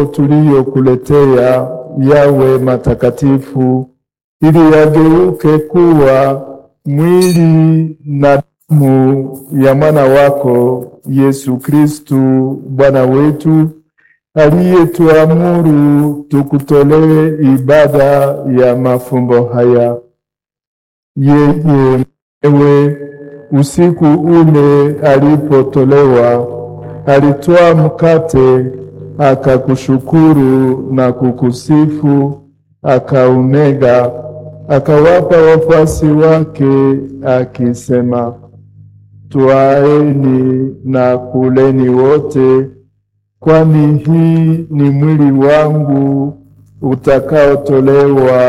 tuliyokuletea yawe matakatifu, ili yageuke kuwa mwili na damu ya mwana wako Yesu Kristu Bwana wetu, aliyetuamuru tukutolee ibada ya mafumbo haya. Yeye mwenyewe usiku ule alipotolewa, alitwaa mkate, akakushukuru na kukusifu, akaumega, akawapa wafuasi wake, akisema, Twaeni na kuleni wote, kwani hii ni mwili wangu utakaotolewa